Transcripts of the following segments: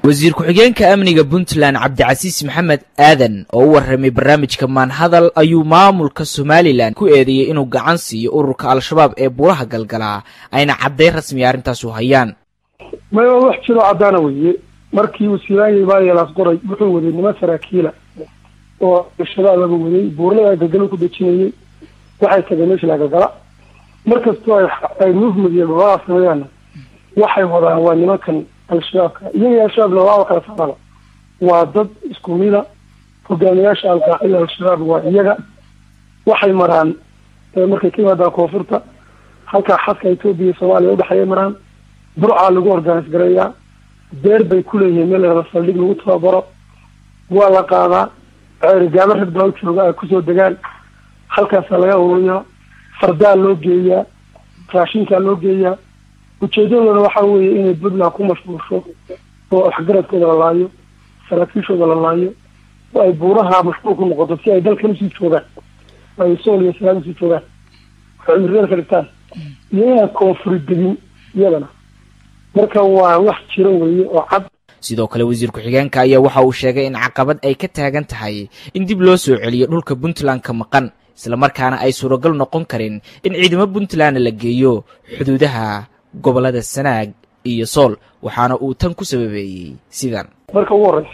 wasiir ku-xigeenka amniga puntland cabdicasiis maxamed aadan oo u warramay barnaamijka maanhadal ayuu maamulka somalilan ku eedeeyey inuu gacan siiyo ururka al-shabaab ee buuraha galgalaa ayna caddayn rasmiya arrintaas u hayaan maya wax jiroo caddaana weeye markii uu silaanyay maayelaas qoray wuxuu waday niman saraakiila oo al-shabaab laga waday buurlada galgalo ku dejinayay waxay tageen meesha la galgala markastoo ay movement iyo dhulaa sameeyaanna waxay wadaan waa nimankan al-shabaabka iyaga al-shabaabna waa kala saarana waa dad isku mida hogaamiyaasha alqaacida al-shabaab waa iyaga waxay maraan markay ka yimaadaan koonfurta halkaa xadka etoobiya iyo soomaaliya udhexeeya maraan burcaa lagu organise gareeyaa beer bay ku leeyihiin meel la saldhig lagu tababaro waa la qaadaa ceerigaabo rag baa u jooga ay kusoo degaan halkaasaa laga ururiyaa fardaa loo geeyaa raashinkaa loo geeyaa ujeedadoona waxaa weeye inay puntland ku mashquulsho oo waxgaradkooda la laayo saraakiishooda la laayo oo ay buuraha mashquul ku noqoto si ay dalkan usii joogaan ay sool iyo salaam usii joogaan waxay cimriyada ka dhigtaan iyo inaan koonfuri degin iyadana marka waa wax jiro weeye oo cad sidoo kale wasiir ku-xigeenka ayaa waxa uu sheegay in caqabad ay ka taagan tahay in dib loo soo celiyo dhulka puntland ka maqan islamarkaana ay suuragal noqon karin in ciidamo puntland la geeyo xuduudaha gobollada sanaag iyo sool waxaana uu tan ku sababeeyey sidan marka ugu horeysa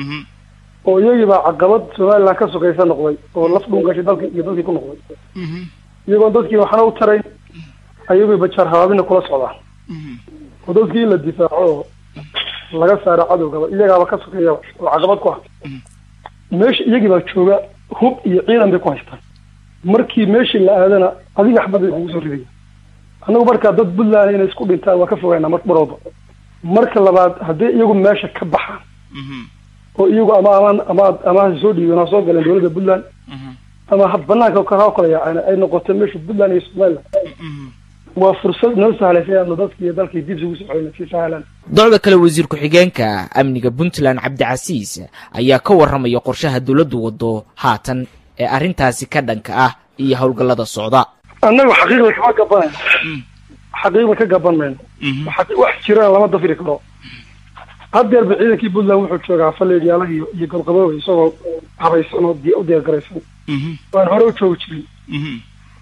oo iyagii baa caqabad somaliland ka sokaysa noqday oo laf dhun gashay dalki iyo dalkii ku noqday iyagoon dadkii waxna u tarayn ayagoo bajaar habaabina kula socdaan oo dadkii in la difaaco oo laga saaro cadowgaba iyagaaba ka sokeeyaba oo caqabad ku ah meesha iyagii baa jooga hub iyo ciidan bay ku haystaan markii meeshii la aadana adiga axbad bay kugu soo ridaya annagu markaa dad puntland inay isku dhintaan waa ka fogaynaa mar mar walba marka labaad haddii iyagu meesha ka baxaan oo iyagu ama amaan ama ama ha soo dhiibeen ha soo galeen dowladda puntland ama ha banaanka ka kala yaaceen ay noqoto meesha puntland iyo somaliland waa fursad noo sahlaysa inaanu dadki iyo dalkii dib isugu soo celina si sahlan docda kale wasiir ku-xigeenka amniga puntland cabdicasiis ayaa ka warramaya qorshaha dowladdu wado haatan ee arrintaasi ka dhanka ah iyo howlgallada socda annagu xaqiiqda kama gabanayno xaqiiqda ka gaban mayno wax jirana lama dafiri karo haddeerba ciidankii puntland wuxuu joogaa faleedyaalaha iyo iyo golqabooba isagoo habaysan oo u diyaargaraysan waan hore u joogi jirin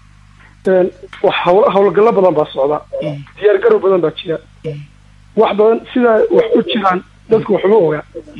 hawl hawlgallo badan baa socda diyaargarow badan baa jira wax badan sidaa wax u jiraan dadku waxuma ogaa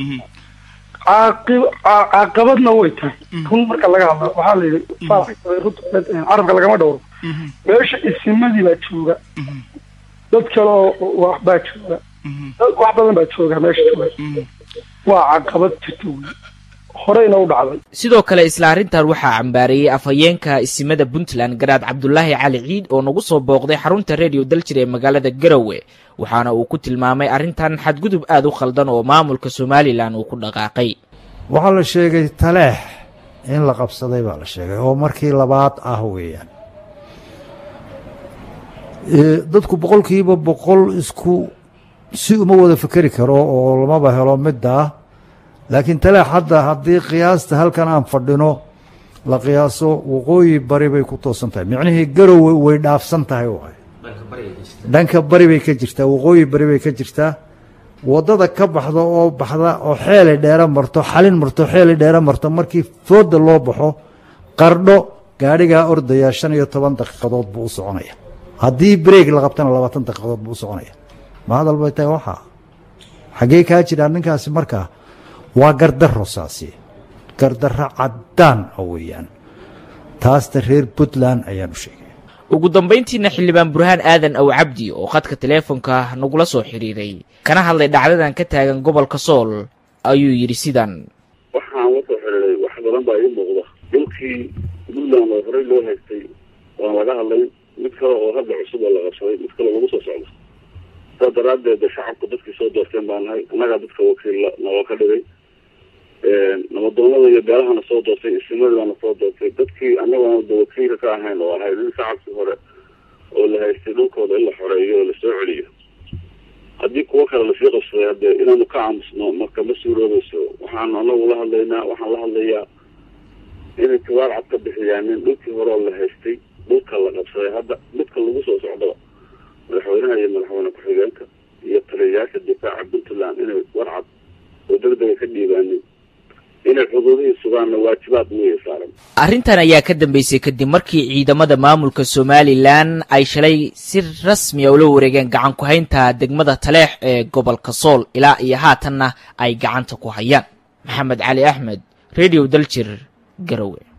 caaqib caqabadna way tahay run marka laga hadla waxaa la yidhi carabka lagama dhowro meesha isimadii baa jooga dad kale oo baa jooga wax badan baa jooga meesha jooga waa caqabad jirta wey horeyna u dhacday sidoo kale isla arrintan waxaa cambaareeyey afhayeenka isimada puntland garaad cabdulaahi cali ciid oo nagu soo booqday xarunta redio daljir ee magaalada garowe waxaana uu ku tilmaamay arrintan xadgudub aada u khaldan oo maamulka somalilan uu ku dhaqaaqay waxaa la sheegay taleex in la qabsaday baa la sheegay oo markii labaad ah weeyaan dadku boqolkiiba boqol isku si uma wada fekeri karo oo lamaba helo middaa laakiin taleex hadda haddii qiyaasta halkan aan fadhino la qiyaaso waqooyi bari bay ku toosan tahay micnihii garowe way dhaafsan tahay waay dhanka bari bay ka jirtaa waqooyi bari bay ka jirtaa waddada ka baxda oo baxda oo xeelay dheera marto xalin marto xeelay dheera marto markii fooda loo baxo qardho gaadhigaa ordaya shan iyo toban daqiiqadood buu u soconaya haddii breeg la qabtana labaatan daqiiqadood buu u soconaya ma hadal bay tahay waxaa xaggee kaa jiraa ninkaasi markaa waa gardarro saasi gardarro caddaan ah weeyaan taasta reer puntland ayaan u sheegay ugu dambayntiina xildhibaan burhaan aadan aw cabdi oo khadka teleefonka nagula soo xidhiiray kana hadlay dhacdadan ka taagan gobolka sool ayuu yidhi sidan waxaan la soo xidhiiray wax badan baa ii muuqda dhulkii puntland oo horey loo haystay waan laga hadlay mid kale oo hadda cusub oo la qabsaday mid kale lagu soo socdo saa daraaddeed shacabku dadkii soo doorteen baa nahay annagaa dadka wakiilla naloo ka dhigay nabadoonada iyo beelahana soo doortay isimadii baana soo doortay dadkii annagoona da wakiilka ka ahayn oo ahayd in shacabkii hore oo la haystay dhulkooda in la xoreeyo oo lasoo celiyo haddii kuwo kale lasii qabsaday haddee inaanu ka aamusno marka ma suuroobayso waxaanu anagu la hadlaynaa waxaan la hadlayaa inay tiwaar cad ka bixiyaan in dhulkii hore oo la haystay dhulka la qabsaday hadda midka lagu soo socdaba madaxweynaha iyo madaxweyne ku-xigeenka iyo taliyayaasha difaaca puntland inay warcad waddanka ka dhiibaanin inay xuduudihii sugaanna waajibaad miyay saaran arrintan ayaa ka dambeysay kadib markii ciidamada maamulka somalilan ay shalay si rasmiya ula wareegeen gacan ku haynta degmada taleex ee gobolka sool ilaa iyo haatanna ay gacanta ku hayaan maxamed cali axmed radio daljir garowe